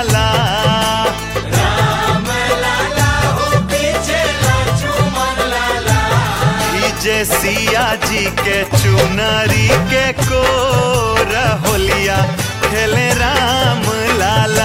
लाला जे सिया जी के चुनरी के को होलिया खेले राम लाला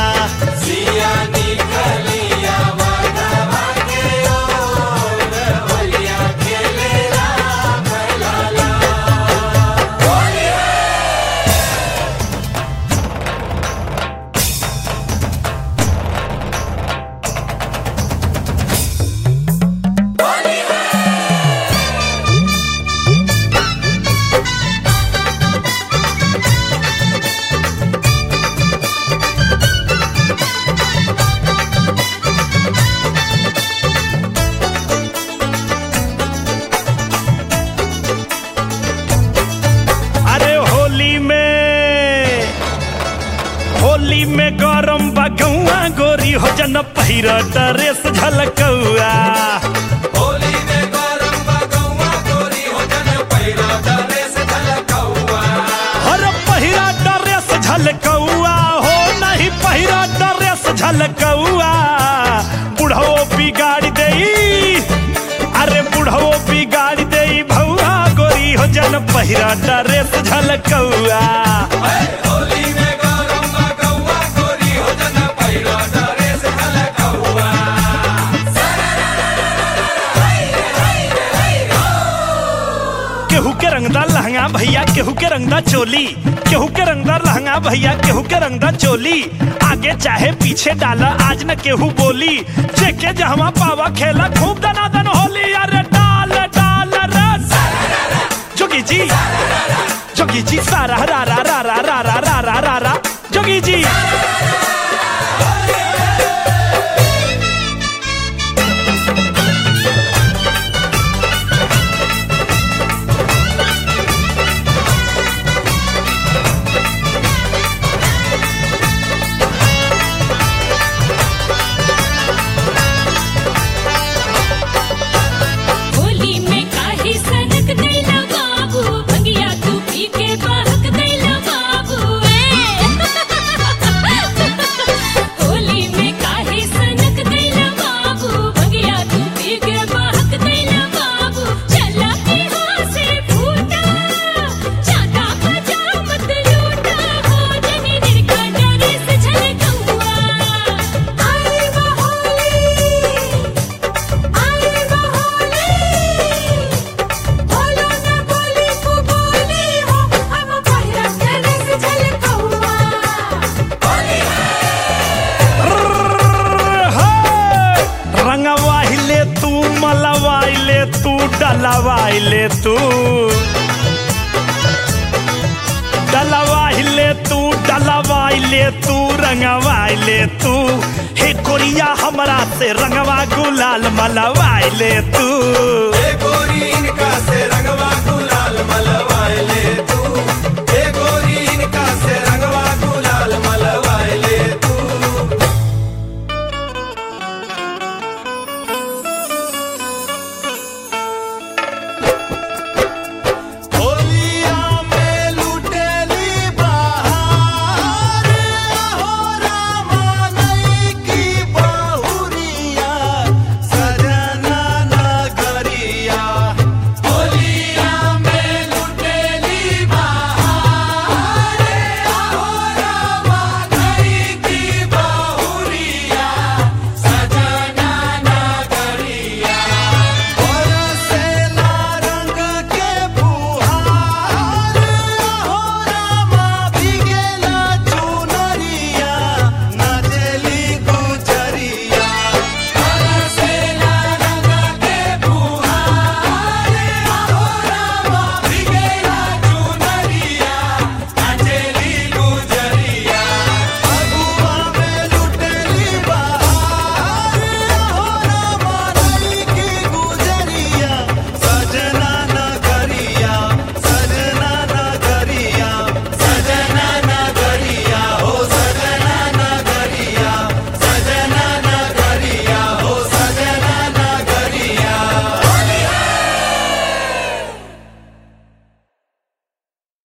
अरे होली में होली में गरम बगौआ गोरी हो जन पहिर ड्रेस झलकौआ हर पहिरा ड्रेस झलकौआ हो नहीं पहिरा ड्रेस झलकौआ बुढ़ो बिगाड़ देई अरे बुढ़ो बिगाड़ देई भौआ गोरी हो जन पहिरा ड्रेस झलकौआ केहू के रंगदार लहंगा भैया केहू के रंगदार चोली केहू के रंगदार लहंगा भैया केहू के रंगदार चोली आगे चाहे पीछे डाला आज न केहू बोली जेके जहवा पावा खेला खूब दनादन होली अरे डाल डाल रस जोगी जी जोगी जी सारा रा रा रा रा रा रा रा रा रा रा जोगी जी होली में काहे सनक दैला बाबू भंगिया तू पी के बहक दैला बाबू ए होली में काहे सनक दैला बाबू भंगिया तू पी के बहक दैला बाबू चला के हासे फूटा चाटा बजा मत लूटा हो जनी दिल का डरे से झलकौआ आई बहोली आई बहोली बोलो ना बोली को बोली हो हम पहिरा तेरे से झलकौआ रंगवाइले तू मलवाइले तू डलवाइले तू डलवाइले तू डलवाइले तू रंगवाइले तू हे कोरिया हमरा से रंगवा गुलाल मलवाइले तू गोरी इनका से रंगवा गुलाल मलवाए ले तू